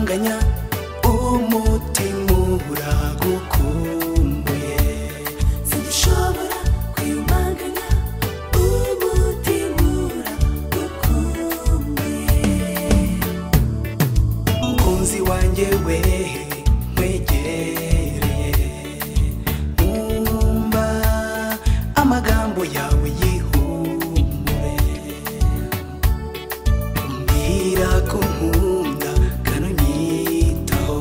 kanya umutima ubura gukumbuye sinshobora kwiyumanganya umutima ubura gukumbuye mukunzi wanjye we nkwegereye umva amagambo yawe yihumure umbwira ko nkunda kandi unyitaho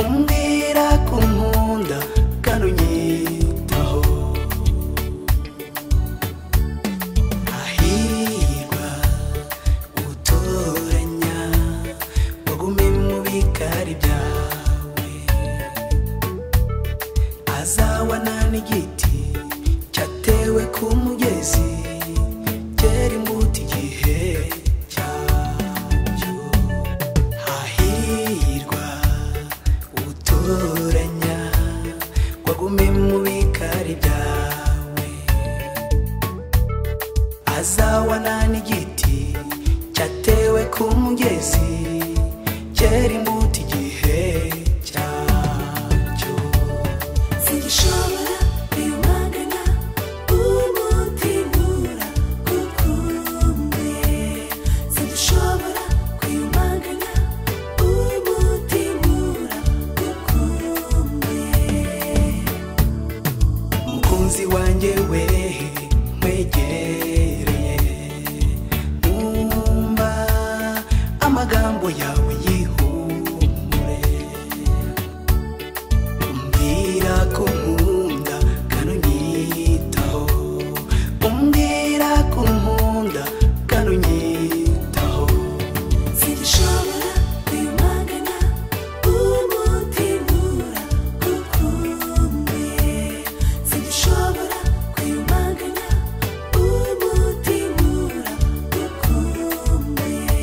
umbwira ko nkunda kandi unyitaho ahirwa utoranya wagume mu bikari byawe azabana n'igiti cyatewe ku mugezi cyera imbuto igihe cyacyo hahirwa utoranya wagume mu bikari byawe azabana n'igiti cyatewe ku mugezi cyera imbuto igihe cyacyo Sinshobora kwiyumanganya umutima ubura gukumbuye Sinshobora kwiyumanganya umutima ubura gukumbuye mukunzi wanjye we nkwegereye umva amagambo yawe yihumure umbwira ko nkunda kandi unyitaho umbwira ko nkunda kandi unyitaho Sinshobora kwiyumanganya umutima ubura gukumbuye Sinshobora kwiyumanganya umutima ubura gukumbuye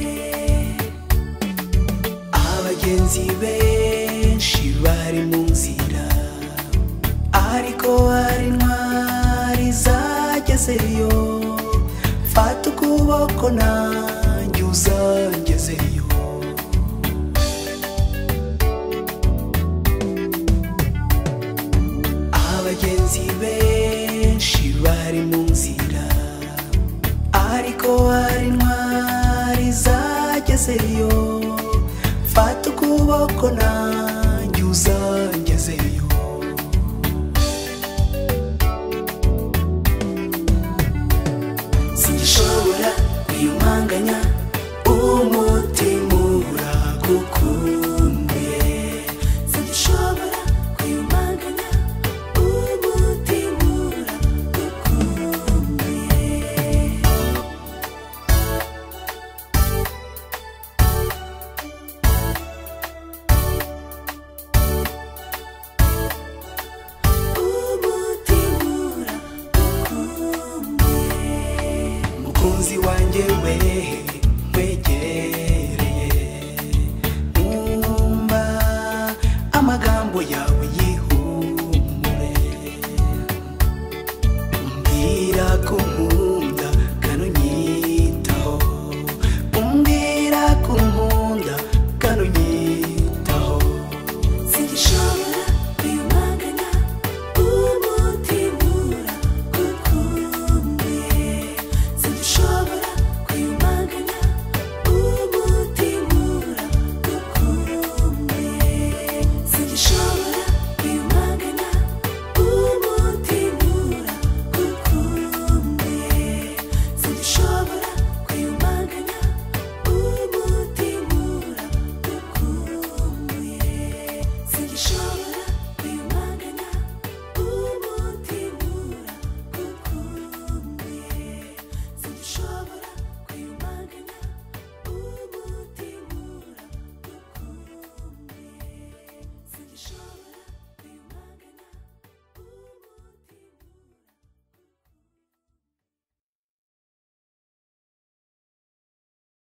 abagenzi benshi bari mu nzira ariko hari intwari zagezeyo fata ukuboko nanjye uzangezeyo abagenzi benshi bari mu nzira ariko hari intwari zagezeyo fata ukuboko nanjye